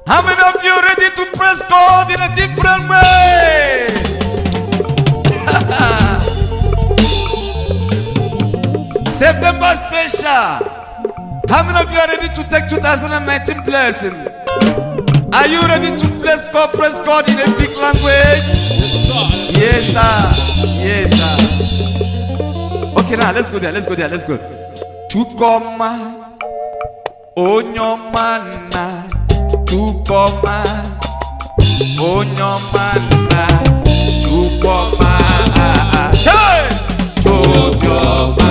How many of you ready to praise God in a different way? September special. How many of you are ready to take 2019 blessing? Are you ready to praise God, praise God in a big language? Yes, sir. Yes, sir. Okay, now let's go there. Let's go there. Let's go. Chukoma, Onyomana, Chukoma, Onyomana, Chukoma. Hey! Chukoma,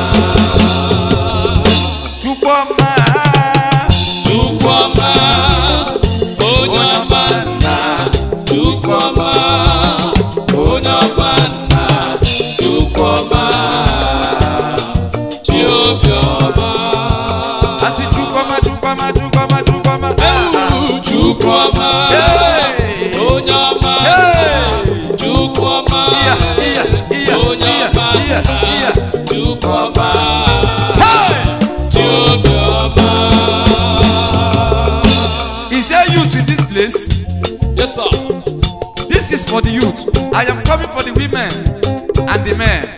Chukoma, Chukwuma, onye ọma nna, Chukwuma, onye ọma nna, Chukwuma, chi obiọma. Asi Chukoma, Chukoma, Chukoma, Chukoma. Ewu Chukwuma, Hey! onye ọma nna, Hey! Chukwuma, Iya, iya, iya, onye iya, ọma iya, iya. nna, Chukwuma, Hey! chi obiọma. Is there youth in this place? Yes, sir. This is for the youth. I am coming for the women and the men.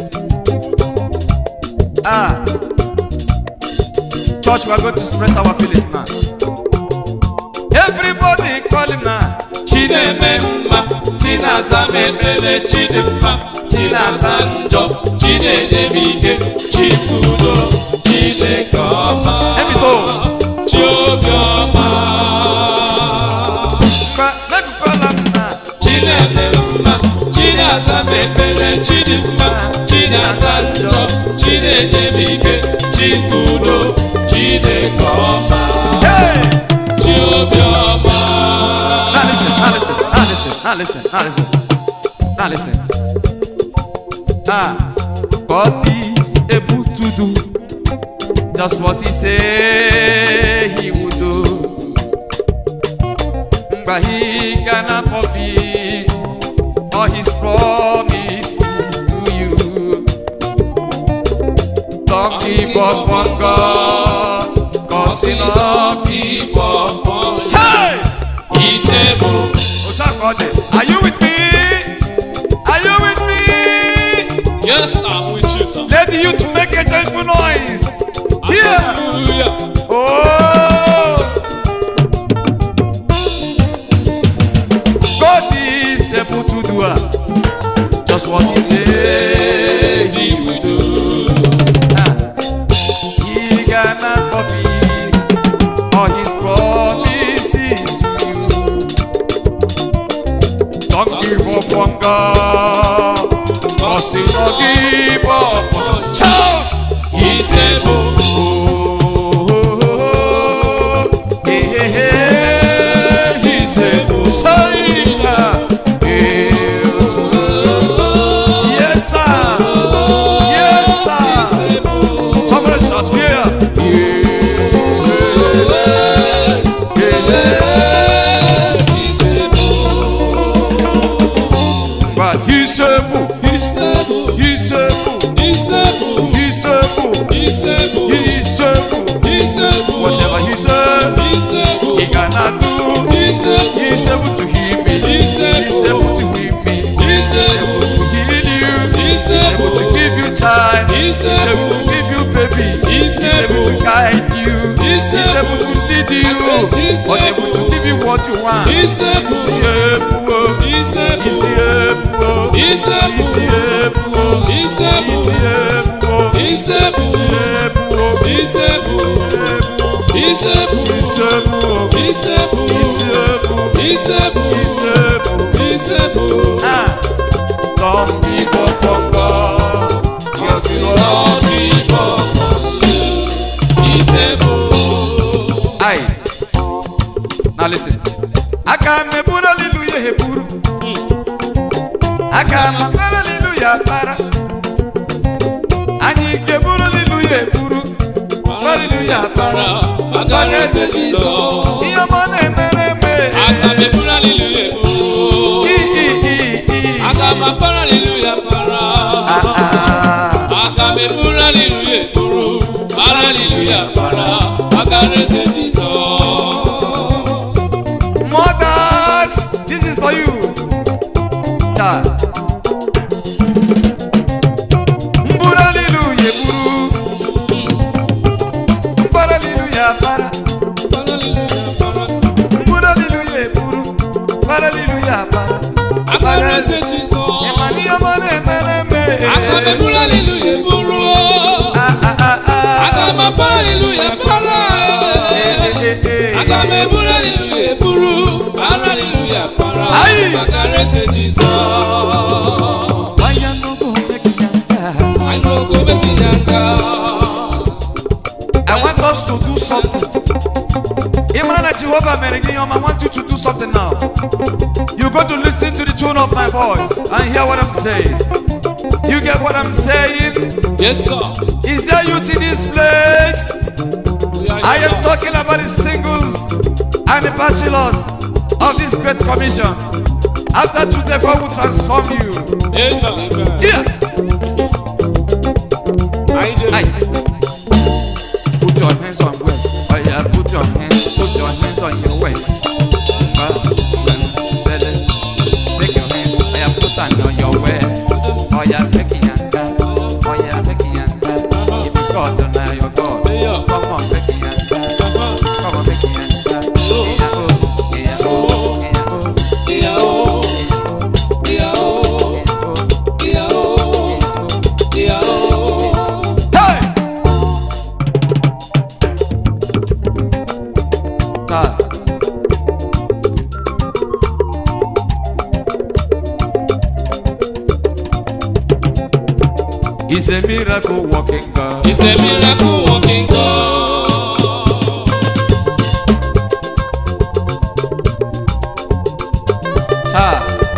Ah. Church, we are going to express our feelings now. Everybody call him now. chi na-eme mma chi na-aza m ekpere chi dị mma chi na-asa njọ chi na-enye m ike chi bụ udo chineke ọma Ebito. chi obiọma Ca- Let me call him now. chi na-eme mma chi na-aza m ekpere chi dị mma chi na-asa njọ chi na-enye m ike chi bụ udo chineke ọma Hey! chi obiọma Now listen, now listen, now listen, now listen, now listen. Now listen. Ah, God is able to do just what He say He would do. But He cannot fulfill all His promises to you. Don't give up on God, cause He love people. Hey! ise bụ Osakode, are you with me? Are you with me? yes i'm with you sir Let the youth make a joyful noise. Here. Hallelujah. Oh. God is able to do uh, just what He says He will do. Ah. He cannot fulfill all His promises to you. Don't give up on God. Cause He don't give up on Child. Ise bụ Oh, oh, oh, oh. Hey, hey, hey. He said, oh, China. Hey, oh, oh, oh. Yes, sir. Yes, sir. ise bụ Somebody shout here. Yeah. Yeah. ise bụ But he's able. He's able. He's able. ise bụ He's able. ise bụ He's able. ise bụ Whatever he said, ise bụ he cannot do. ise bụ He's able to heal me. He's He's able. able to heal me. He's He's able able. to heal you. He's He's able to able. give you child. He's He's able to able. give you baby. He's He's able to able. guide you. He's He's able to able. lead you. I said he's But able to able. give you what you want. ise bụ He's able. ise He's bụ able. ise bụ He's able. ise bụ He's able. ise bụ Able. ise bụ ise bụ He's able. ise bụ He's able. ise bụ He's able. ise bụ Ah, don't give up on God. Cause you are ọdịbọ ise bụ eyes. Now listen. Aka m eburu hallelujah eburu. Aka m akpara hallelujah akpara. Anyị ga-eburu hallelujah eburu. Hallelujah akpara. para aka na-eze Jizọs Ihe ọma na-emere eme. aka m eburu haleluya eburu I, i, i, i. aka m apara haleluya para Ah, aka m eburu haleluya eburu para haleluya para aka na-eze Jizọs makara eze jizọs ịma n'ihe ọma na-emere eme aga m eburu aliluya eburu Ah, ah, ah, ah. aga m apara aliluya para Eh, eh, eh. aga m eburu aliluya eburu para aliluya para Ayi. makara eze jizọs Why you no go make yanga? I no go make it younger. I want us to do something. Imana Jehovah Merigiyom, I want you to do something now. You got to listen to the tone of my voice and hear what I'm saying. You get what I'm saying? Yes, sir. Is there youth in this place? We are I am here. talking about the singles and the bachelors of this great commission. After today, God will transform you. Amen. Amen. Here, I just I put your hands on waist. Oh yeah, put your hands, put your hands on your waist. Uh, belly. Make your hands, oh yeah, put them on your waist. Oh yeah, make it yanga. Oh yeah, make it yanga. If you God, don't know your God. Yeah. Come on, make it yanga. Come on, make it yanga. Yeah, oh, yeah, oh, yeah, oh, yeah, oh, yeah, oh, yeah, oh, yeah, oh. yeah, oh. Hey! Ah. He's a miracle walking God. It's a miracle walking God. Ah.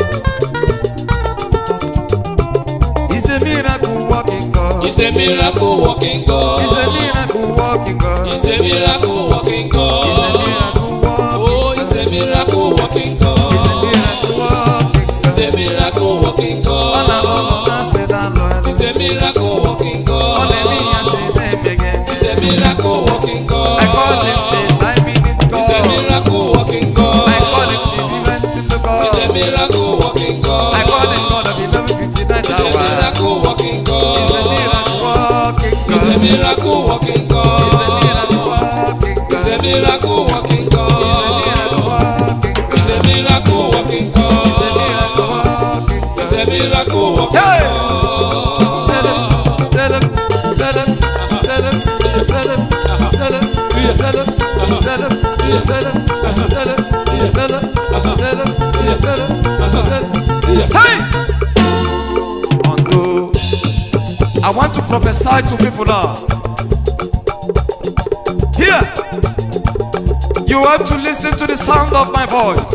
He's a miracle walking God. It's a miracle walking He's a God. miracle walking God. It's a miracle walking He's a God. miracle walking Oh, it's a miracle walking He's a God. miracle walking It's a miracle walking Hola, God. hola, se da lo It's a miracle walking Hola, niña, God. se de begin. It's a miracle walking I call him God. the I mean it It's a God. miracle walking I call him God. the vivent in the God. It's a miracle walking God. I call him God of 1159 It's a hour. miracle walking He's a God. miracle walking God. It's a miracle walking He's a miracle God. walking God. It's a miracle walking He's a God. miracle walking God. It's a miracle walking He's a miracle God. walking God. It's a miracle walking Hey! God. Tell him, tell him, tell him, tell him, tell him, tell him, tell him, tell him, tell him, tell him, tell him, tell him, tell him. Hey! Unto I want to prophesy to people now. Here, you have to listen to the sound of my voice.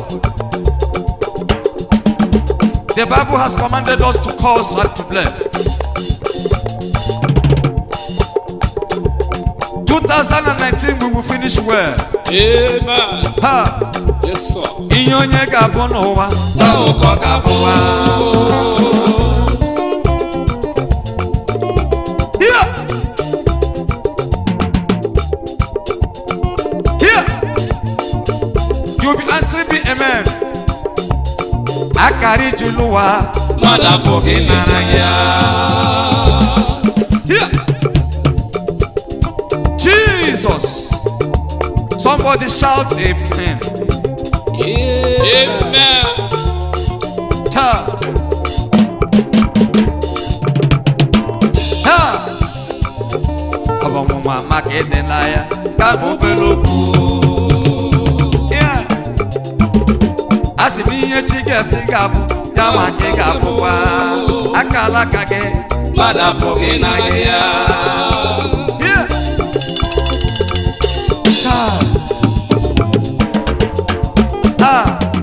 The Bible has commanded us to curse and to bless. 2019 we will finish well. Amen. Ha! Yes, sir. Ihe onye ga-abụ n'ụwa. Now, God, God, Here! Here! You'll be answering me amen. Akara iji lụwa. mmadụ apụghị ịnara ya. Here! Jesus! Somebody shout amen. Amen. Ha! Ha! Ọ bụ ọnwụnwa maka ịdịla ya ka m obere okwu. Yeah. A sị m ihe chi ga-esi ga-abụ ya ma gị ga-abụkwa aka alaka gị Mmadụ apụghị ịnara ya. Yeah. Ha! Ha!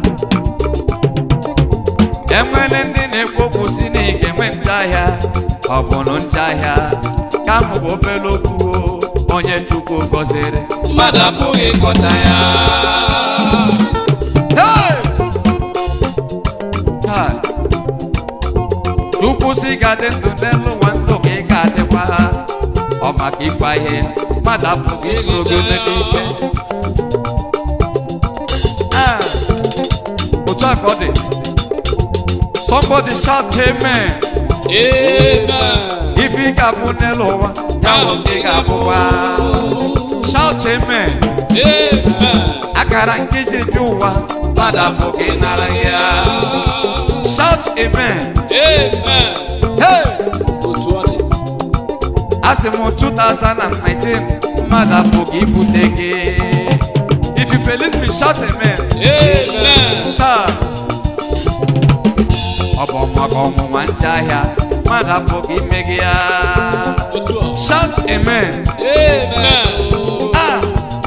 enwere ndị na-ekwu okwu si na ị ga-enwe njahịa ọ bụ na njahịa ka m bụ obere okwu o, onye chukwu gọziri Mmadụ apụghị ịkọcha ya. Hey! Kai! chukwu si ga-adị ndụ n'elu ụwa ndụ ka ị ga-adịkwa ọ maka ịkwa ihe mmadụ apụghị Ịgụcha igoro ya. n'ike Ah! otu a ka ọ dị somebody shout amen Amen. ife ị ga-abụ n'elu ụwa ya bụ nke ị ga-abụwa shout amen Amen. akara nke jiri bi ụwa Mmadụ apụghị ịnara ya. shout amen amen hey otu ọ dị asị m 2019 mmadụ apụghị ibute gị if you believe me shout amen amen taa ọ bụ maka ọnwụnwa nche ahịa mmadụ apụghị ime gị ya otu ọ shout amen amen Ah!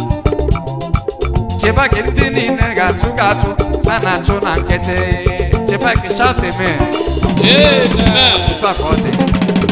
cheba gị ndị niile ga-achụ ga-achụ a na-achụ na nkịtị cheba gị shout amen amen Otu a ka ọ dị.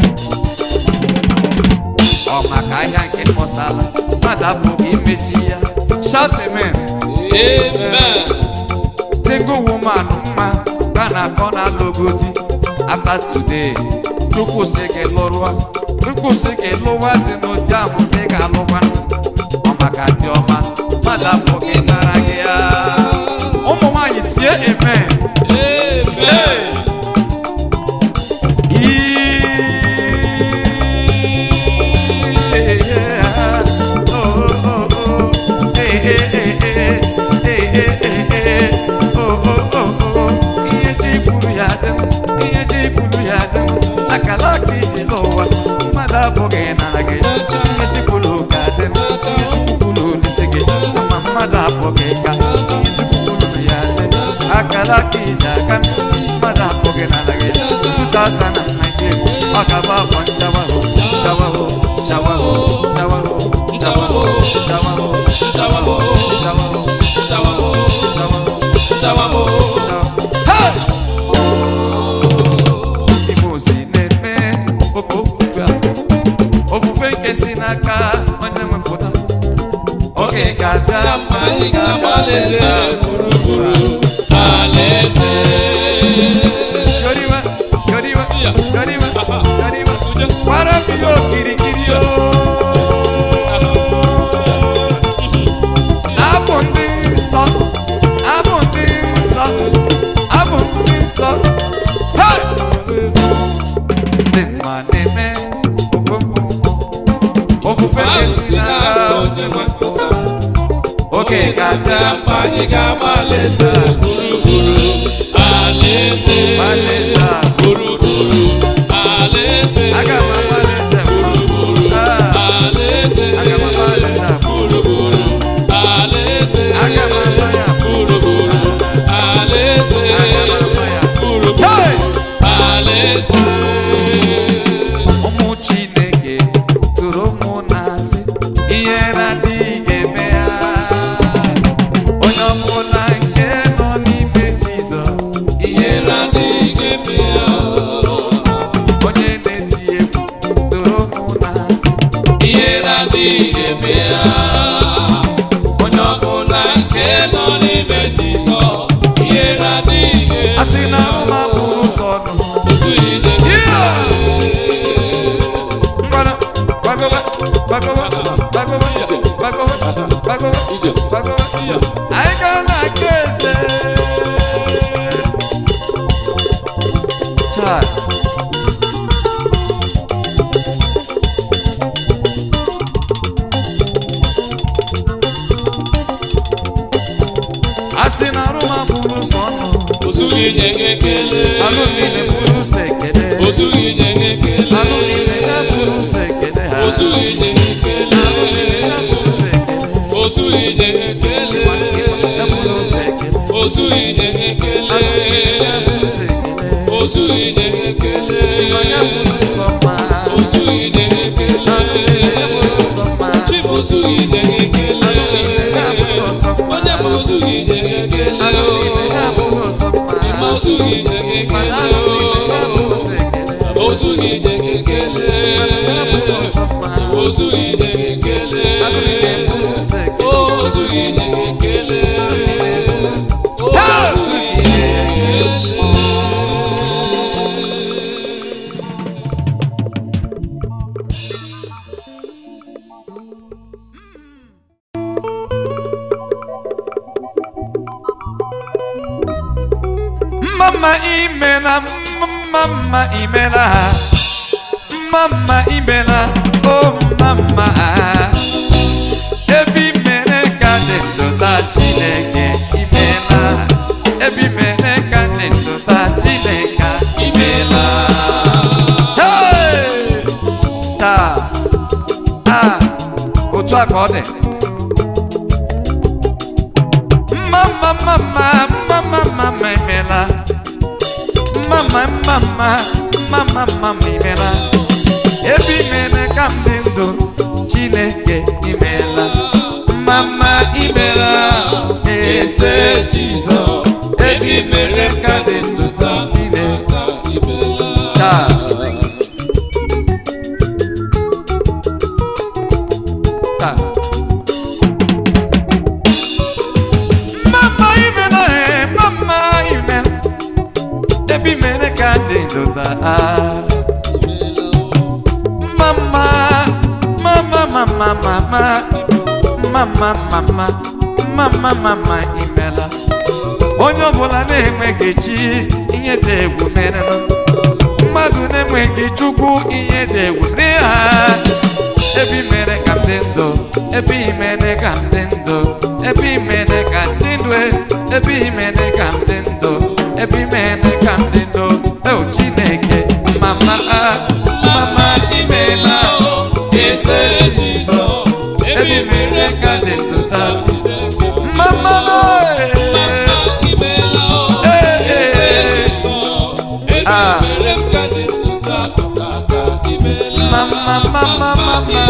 ọ maka ahịa nke mọsala mmadụ apụghị imechi ya shout amen amen single woman mma ka na-akọ na logodi after today chukwu sị gị lụrụa chukwu sị gị lụwa dị n'ụdị ahụ ka ị ga-alụkwa ọ maka dị ọma mmadụ apụghị nara gị ya ụmụ nwaanyị tie amen amen ihe ji buru ya dị m ihe ji buru ya dị m akala aka iji n'ụwa mmadụ abụghị nara gị ihe ji buru ga dị m ihe ji buru n'isi gị ma mmadụ abụghị ka ihe ji buru ya dị akala aka iji aka m mmadụ abụghị nara gị 2019 ọ ga-abụ afọ nchawaho chawaho chawaho chawaho chawaho chawaho Chawaho, chawaho chawaho, chawaho chawaho. Hey! Igbo si na-eme oke ofufe a. ofufe nke si n'aka onye nwepụta oge ga-abịa Ka mma anyị ga-agba alaeze gburugburu alaeze. Yoriwa, yoriwa, Ya. yoriwa, Aha. yoriwa. Uje. Gbara m ya okirikiri o. Abụ ndị nsọ, abụ ndị nsọ, abụ ndị nsọ. Hey! Ndị mma na-eme ogbomgbomgbo. Ofufe Ahụ na-esi si n'aka n'aka onye nwepụta. oge ga-abịa Ka mma anyị ga-agba alaeze gburugburu alaeze. Alaeze a. Gburugburu alaeze. aga m agbalịze Gburugburu Ah. alaeze. aga m agbalịze Gburugburu alaeze. Aga m agba ya. Gburugburu alaeze. Aga m agba ya. Gburugburu Hey! alaeze. ụmụ chineke tụrụ ụmụ na-asị ihe na-adịghị eme ya onye ọbụla nke nọ n'ime jizọs ihe Ihere adịghị eme ya. onye na-eti egwu tụrụ ụmụ na-asị Ihere adịghị eme ya. Onye ọbụla nke nọ n'ime Jizọs, ihere adịghị eme asị na ụma bụrụ ụzọ nụ Otu ide ngwana gbagowe gbagowe gbagowe gbagowe gbagowe ije. gbagowe Ya. anyị ga na-aga eze taa asị na arụma bụrụ ụzọ nụ Ozu gị nye gị ekele. anụ niile bụrụ ụzọ ekele Ozu gị nye gị ekele. anụ niile ya bụrụ ụzọ ekele ha Ozu gị nye gị ekele. ya bụrụ ụzọ ekele Ozu gị nye gị ekele. ya bụrụ ụzọ ekele Ozu gị nye gị ekele. Ozu gị nye gị ekele. Ozu gị nye gị ekele. Chief ozu gị nye gị ekele. Onye bụ ozu gị nye gị ekele. Ịma ozu gị nye gị ekele. Ozu gị nye gị ekele. Ozu gị nye gị ekele. Ozu gị nye gị ekele. Ozu gị nye gị ekele. Mama imela, mama imela, mama imela, oh mama. Ebi mere ka dị ndụta Chineke imela, ebi mere ka dị ndụta Chineke a ka ọ dị mama mama mama mama imela mama mama mama mama imela ebe imere ka m dị ndụ chineke imela mama imela eze jizọs ebe imere ka dị ndụ taa chineke taa taa mama imela he mama imela ebe imere ka dị ndụ taa mama mama mama mama mama mama mama mama imela onye ọbụla na-enweghị chi ihe dị egwu mere mmadụ na-enweghị chukwu ihe dị egwu mere ha ebe i mere ka m dị ndụ ebe i mere ka m dị ndụ ebe i mere ka m dị ndụ ebe i mere ka m dị ndụ ebe i mere ka m dị ndụ o chineke mama mama imela eze jizọs ebe i mere ka m dị ndụ taa mama mama mama mama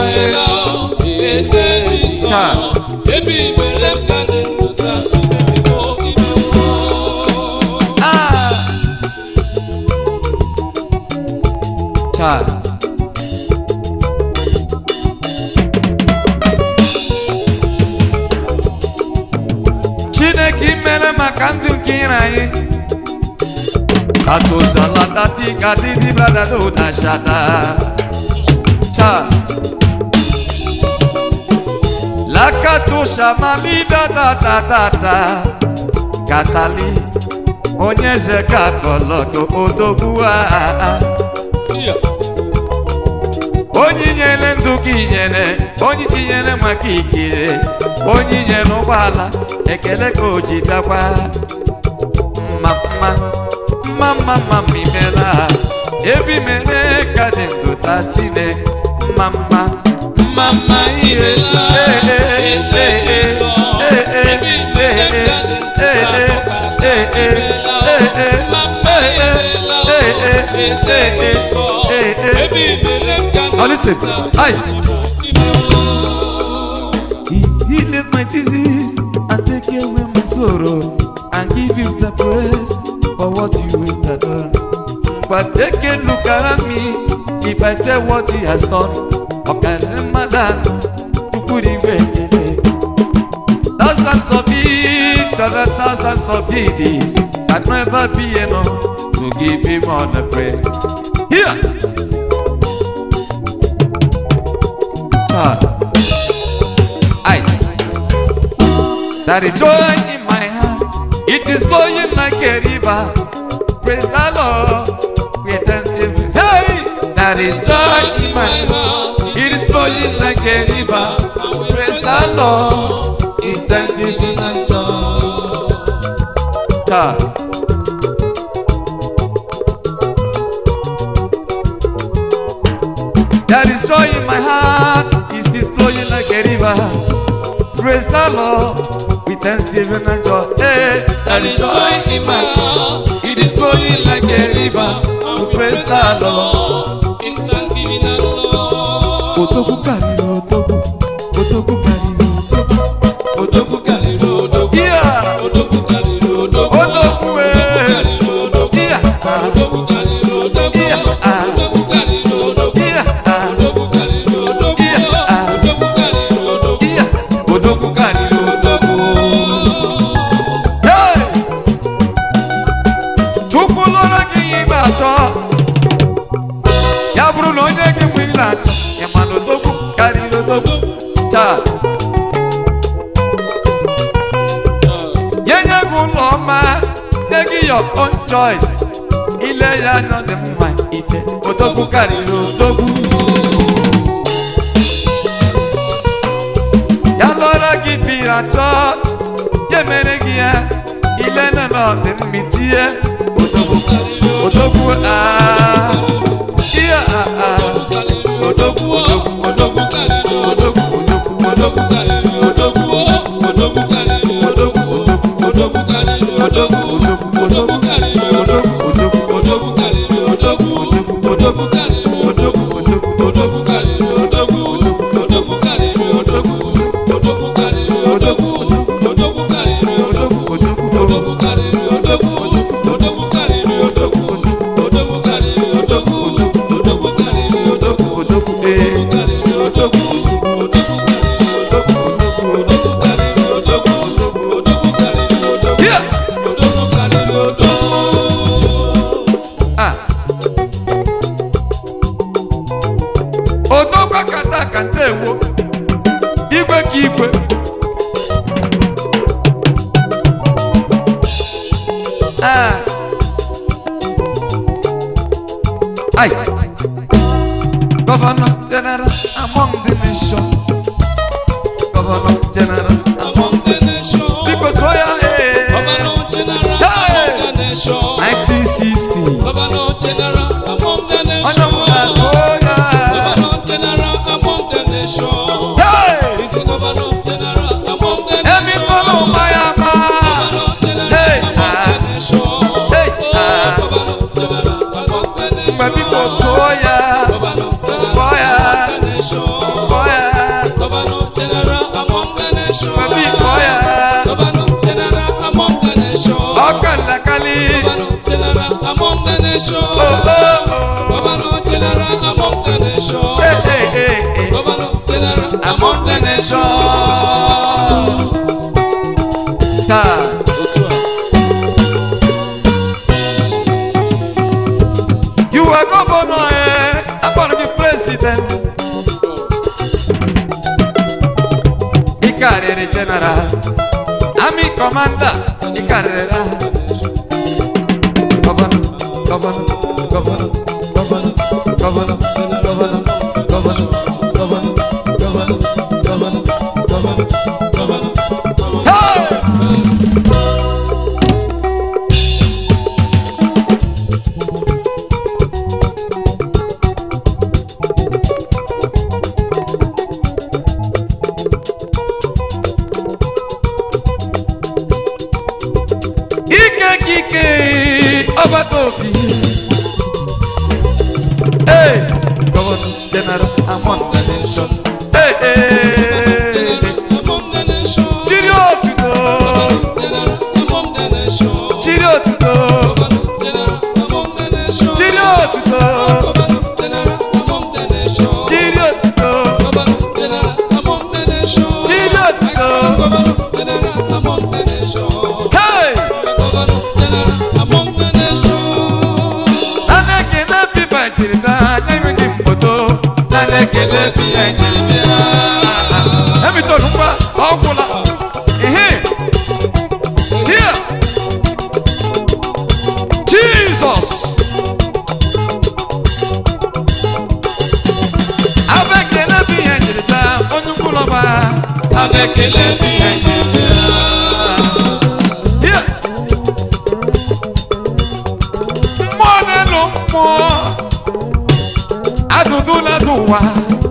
ah child chineke imere maka ndụ nke ire anyị katosalatati kadidi bradadodashada cha lakatoshamalidadadadada katali onye eze katọlọgo odogwu a onye nyere ndụ gị nyere onye tinyere maka ikire onye nyere ụgbọala ekele ka o ji bịakwa mma mma mma mma mma mma imela ebi mere ka dị ndụ ta chine mma mma Mama imela eze Jizọs ebi mere ka dị ndụ Mama imela eze Jizọs ebi mere ka dị Now listen, eyes. He healed my disease and take away my sorrow and give you the praise for what you have done. But take a look at me if I tell what he has done. Okay, Ramadan, you could even Thousands of it, other thousands of it can never be enough to give him all the praise. Here. child. Ice. That is joy in my heart. It is flowing like a river. Praise the Lord. With thanksgiving. Hey! That is joy in my heart. It is flowing like a river. Praise the Lord. In thanksgiving and joy. Child. There is joy in my heart, it is flowing like a river. Praise the Lord with thanksgiving and joy. Hey, there is joy in my heart, it is flowing like a river. Praise the Lord. Otoku kariri otoku, otoku kariri otoku, otoku kariri otoku. Yeah, otoku eh. Yeah, ah. Yeah, ah. Yeah, ah. Yeah, otoku kariri otoku. Hey! Chukwu lụrụ gị ihe ịgba achọ ya bụrụ na onye gị mgbe ile achọ ya mana odogwu karịrị odogwu taa nye nye gị ụlọ ọma nye gị your own choice ile ya anya dị mma ite odogwu karịrị odogwu ya lụọrọ gị biri achọ ya mere gị ya ile na na ọ dị mma itinye odogwu odogwu aa ihe aa odogwu odogwu odogwu odogwu odogwu odogwu odogwu karịrị odogwu odogwu karịrị odogwu odogwu karịrị odogwu odogwu karịrị odogwu odogwu karịrị odogwu odogwu karịrị odogwu odogwu karịrị odogwu odogwu karịrị odogwu odogwu karịrị odogwu odogwu karịrị odogwu odogwu karịrị odogwu odogwu karịrị odogwu odogwu ee odogwu karịrị odogwu odogwu karịrị odogwu odogwu karịrị odogwu odogwu karịrị odogwu Here. odogwu karịrị odogwu ah odogwa kata kata ewo igwe ka igwe ah ai governor general among the nation governor general among the nation biko tụọ ya ee governor general Hey. among the nation 1960 governor general among the onye nation ọbụla tụọ ya governor general among the nation Hey! is the governor general among the Emi kọ́lù nation máyà máa. governor general Hey. among the nation Hey. oh governor general among the Mgbe biko nation tụọ ya, governor general Tụọ ya. among the nation tụọ ya, governor general among the nation mgbe biko ya. governor general among the nation Ọkàlàkàlì. governor general among the nation Oh, oh, oh. governor general among the nation Hey, hey, hey, hey. governor general among the nation. Taa, Otu a. you are governor, eh? Akpọrọ gị president. Ị karịrị general. Army commander. Ị karịrị ha. Governor, governor, governor, governor, governor, governor, governor, governor, governor, governor, governor, governor. Hey! ike kike ọgbata obi ee gọvanọ general amon The nation. ee ee General among the nation. chiri otuto General among the nation. chiri otuto Governor general among the nation. chiri otuto Governor general among the nation. chiri otuto Governor general among the nation. chiri otuto Governor general among the nation. hey Governor general among the nation. ana ekele pipa jiri na anya enweghị mkpoto ana ekele Ekele bi ya ejiri bịa. Hamilton ngwa ọ gwụla ihe here Jesus abekele bụ ihe njiri taa onye ukwu n'ọba Ana ekele bi ya ejiri bịa. here mmụọ n'elu mmụọ adụdụ na-adụ ụwa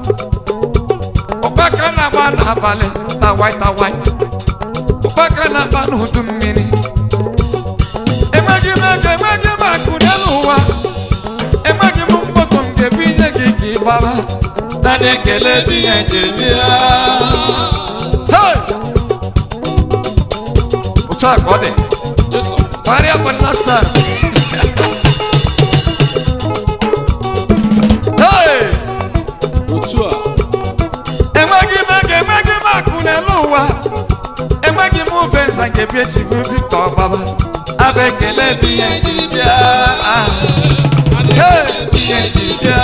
ụkpaka na-agba n'abalị tawai tawai ụkpaka na-agba n'udu mmiri enweghị m ego enweghị m akụ n'elu ụwa enweghị m mkpọtụ m ga-ebu inye gị ka ị gbaba Ana ekele bi ya ejiri bịa. Hey! otu a ka ọ dị Jesu. Party up and last time. Hey! Otu a. enweghị m ego enweghị m akụ n'elu ụwa enweghị m ube nza nke bi echi bụ Victor Ọgbaba abụ ekele Ekele bi ya ejiri bịa. Ana Hey! ekele bi ya ejiri bịa.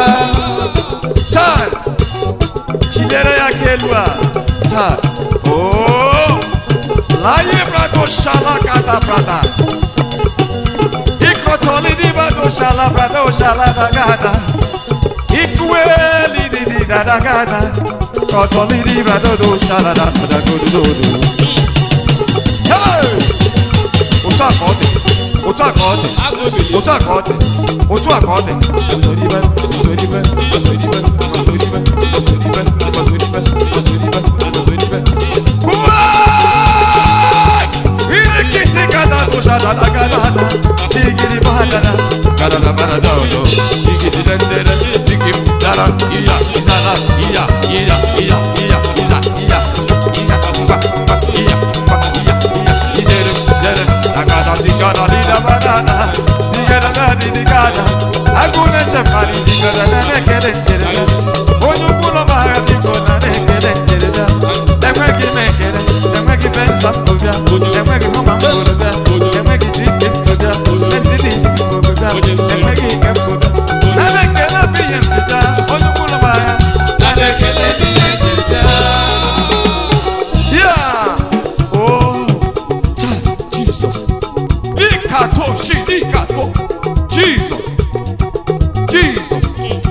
chai chilere ya ka elu a chai oo laye brado shala kata brada ikotoli di brado shala brado shala dagada ikuweli di di dada gada kotoli di brado do shala da da do do do do hey otu aka ọ dị otu aka ọ dị Agụ ebili. otu aka ọ dị otu aka ọ dị osoribe osoribe osoribe osoribe osoribe osoribe osoribe osoribe kuwa iri shadada gadada digiri badada gadada badada odo digiri dendere digim dara iya idara iya iya iya iya iya iya iya ba ba iya ba iya iya idere dere agada digada dida badada digada gadi digada agune chefari digada nene kere kere onye ụkwụlọ mahara diko na na-ekele nkele bịa enweghị m ekele enweghị benza mbụbịa enweghị hụma mbụbịa enweghị dike mbụbịa mesidis mbụbịa enweghị ike mbụbịa a na-ekele bụ ihe mbụbịa onye ụkwụlọ mahara ya o child jesus ikato shi ikato jesus jesus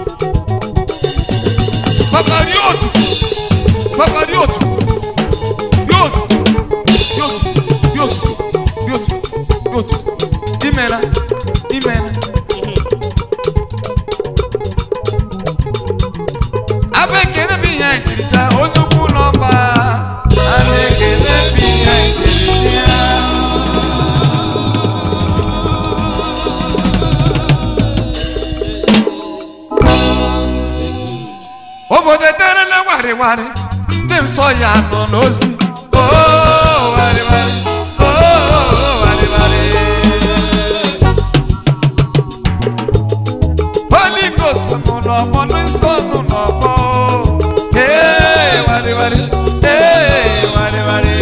Papa Riotu. Papa Riotu. Riotu. Riotu. Riotu. Riotu. Riotu. Imena. Imena. Abekele bi ya njirita onye ukwu n'ọba. Abekele bi ya njirita. obodo ederela warịwarị ndị nsọ ya nọ n'ozi Oo, warịwarị. Oo, warịwarị. Holy Ghost nọ n'ọgbọ ndị nsọ nọ n'ọgbọ Ee, warịwarị. Ee, warịwarị.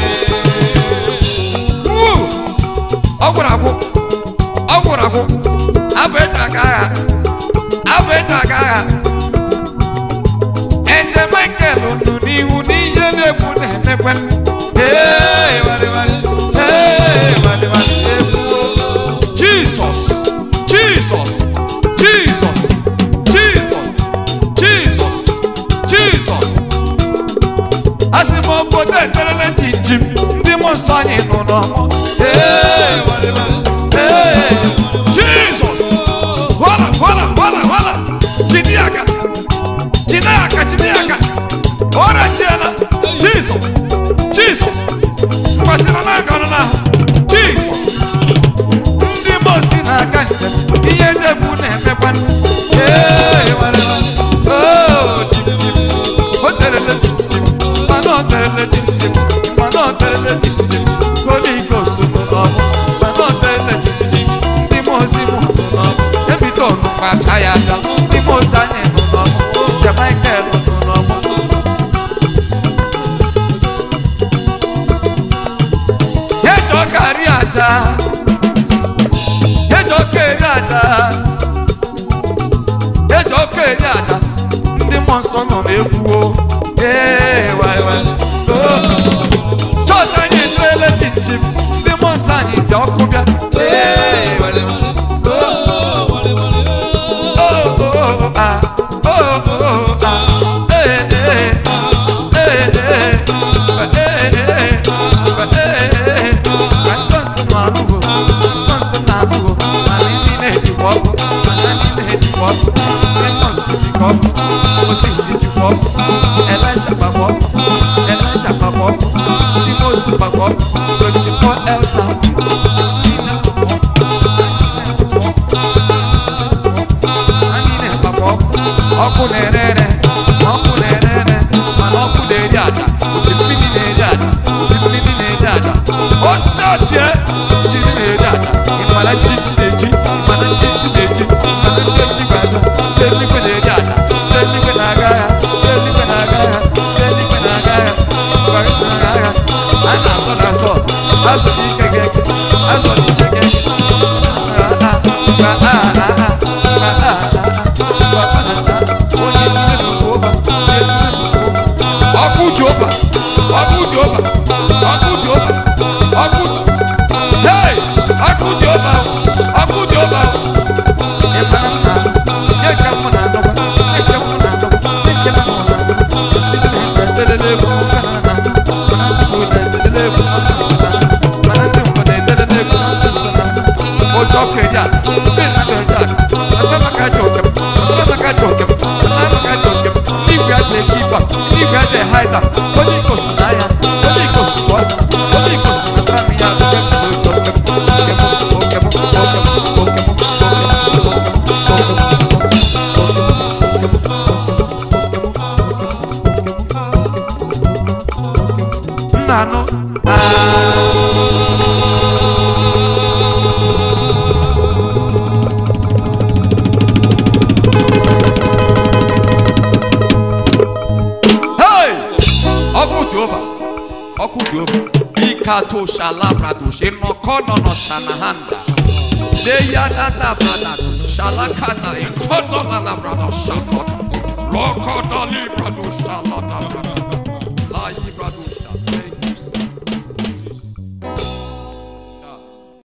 Wuu! ọ gwụrụ agwụ ọ gwụrụ agwụ abụ eji aga agha abụ eji aga agha Eze Michael nọ n'ihu n'ihe na-egwu na-emekwe Ee, warịwarị. Ee, warịwarị. Jesus, Jesus, Jesus, Jesus, Jesus, Jesus. Asị m obodo eterele jinjim ndị mmụọ nsọ anyị nọ n'ọmụ. Ee, warịwarị. Ee, Jesus. Hola, hola, hola, hola. Jide ya aka. Jide ya aka, jide ya aka. Ọrịa chiela. Jesus. Jesus. Mgbasịrị n'aka ọnụ n'ahụ. Jesus. Ndị mmụọ si n'aka njem. Ihe na-egbu na-emekwa. Ee, warịwarị. Oh, jim, jim. O terele jim, jim. Mana o terele jim, jim. Mana o terele jim, jim. Holy Ghost nọ n'ọmụ. Mana o terele jim, jim. Ndị mmụọ si mụ nọ n'ọmụ. Ebido ọnụkwa aka ya aka. Ndị mmụọ si anyị nọ n'ọmụ. Njem Michael nọ n'ọmụ. Yejọ karị aja. Yejọ keri aja. Yejọ keri aja. Ndị mmụọ nsọ nọ n'egwu o. Ee, waị waị. Oh. Chọọchị anyị eterele chinchin. Ndị mmụọ nsọ anyị ji ọkụ bịa. Ee, waị waị. Oh, oh, oh, ah. Oh, oh, oh, ah. Ee, ee. Ee, ee. Ee, ee. Ee, ee. Ka ndị nsọ nọ anụgo. Nsọ nsọ na-anụgo. Mana ndị na-ejikwa ọkụ. Mana ndị na-ejikwa ọkụ. Ndị nsọ jikwa ọkụ. Osisi jikwa ọkụ. Elisha gbakwa ọkụ. Elisha gbakwa ọkụ. Ndị Moses gbakwa ọkụ. 24 elders. Ndị na-gbakwa ọkụ. Anyị na-agbakwa ọkụ. Ọkụ na-ere ere. Ọkụ na-ere ere. Mana ọkụ na-eri aja. Oji mmiri na-eri aja. Oji mmiri na-eri aja. Ose ọtie. Mmiri na-eri aja. Ị mara nchichi na-eji. Ị mara nchichi na-eji. Ị mara ndị eluigwe aja. Ndị eluigwe na-eri aja. Ndị eluigwe na-aga agha. Ndị eluigwe na-aga agha. Ndị eluigwe na-aga agha. Ndị eluigwe na-aga agha. A na-asọ na-asọ. Azọ n'ike ga-eke. Azọ n'ike ga-eke. Ah, ah, ah, ah, ah, ah, ah, ah. Onye ime n'ụwa, onye ime n'ụwa. Ọkụ Jehova, ọkụ Jehova, ọkụ Jehova, ọkụ Hey! Ọkụ Jehova, ọkụ Jehova. Ị mara mma, nye ka mụ na-adọba, nye ka mụ na-adọba, nye ka mụ na-adọba. Ndị na-etelele egwu ụka na na, mana Chukwu na-etelele egwu ụka na na, mana ndị mmadụ na-etelele egwu ụka na na. Ụjọ ka eji aka, ndị mmadụ eji aka, ọtọ maka ajọ okem, ọtọ maka ajọ okem, ọtọ maka ajọ okem. Igwe aja eke iba, igwe aja haida, onye ikosi na ya, onye ikosi chụọ, onye ikosi na tami ya, onye ikosi na tami ya, Brato Shalabradush, Inokono Shanahanda. Deyadada Bradadu, Shalakata, Inkono Labrado Shasot, Lokodali Bradu Shalada, Layi Bradu